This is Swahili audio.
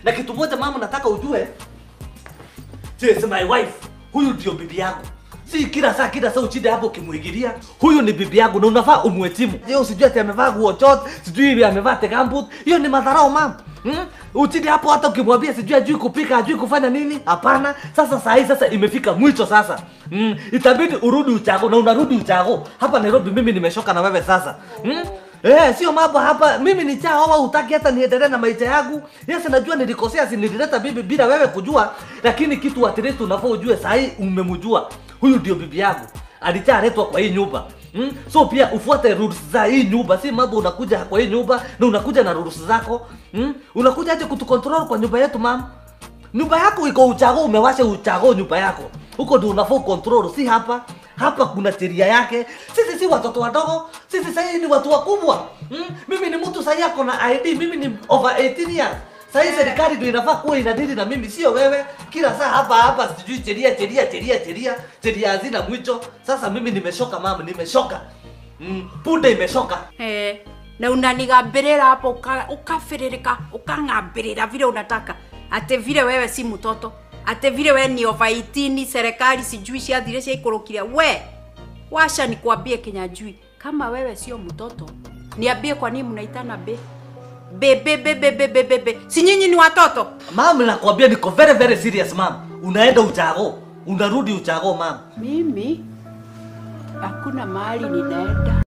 Na kitu moja mama, nataka ujue, she is my wife. Huyu ndio bibi yako. Si kila saa kila saa uchinde hapo ukimwigilia. Huyu ni bibi yangu na unafaa umheshimu. Je, usijue ati amevaa nguo short, sijui hivi amevaa tegambut. Hiyo ni madharau mama. Hmm? Uchinde hapo hata ukimwambia sijui ajui kupika, ajui kufanya nini? Hapana. Sasa saa hii sasa imefika mwisho sasa. Hmm? Itabidi urudi uchago na unarudi uchago. Hapa Nairobi mimi nimeshoka na wewe sasa. Hmm? Eh, sio mambo hapa. Mimi ni chao au utaki hata niendelee na maisha yangu. Yes, najua nilikosea, si nilileta bibi bila wewe kujua, lakini kitu at least unafaa ujue saa hii umemjua. Huyu ndio bibi yangu. Alichaletwa kwa hii nyumba. Hmm? So pia ufuate rules za hii nyumba, si mambo unakuja kwa hii nyumba na unakuja na rules zako. Hmm? Unakuja aje kutukontrol kwa nyumba yetu mama? Nyumba yako iko uchago, umewasha uchago nyumba yako. Huko ndio unafaa control, si hapa. Hapa kuna sheria yake. Sisi si watoto wadogo, sisi sasa ni watu wakubwa. Hmm? Mimi ni mtu sasa yako na ID, mimi ni over 18 years. Sasa hii serikali ndio inafaa kuwa inadili na mimi, sio wewe. Kila saa hapa hapa sijui sheria sheria sheria sheria sheria hazina mwisho. Sasa mimi nimeshoka mama, nimeshoka. Mm, punde imeshoka. Eh, na unanigambirira hapo uka- ukafiririka ukang'ambirira vile unataka ate vile wewe si mtoto ate vile wewe ni over 18 serikali sijui ciathire ciaikũrũkire we washa nikwambie kinyajui kama wewe sio mtoto niambie kwa nini mnaitana be be be be be be be be be si nyinyi ni watoto Mama, nakwambia niko very very serious mama. Unaenda uchago, unarudi uchago mama. mimi hakuna mahali ninaenda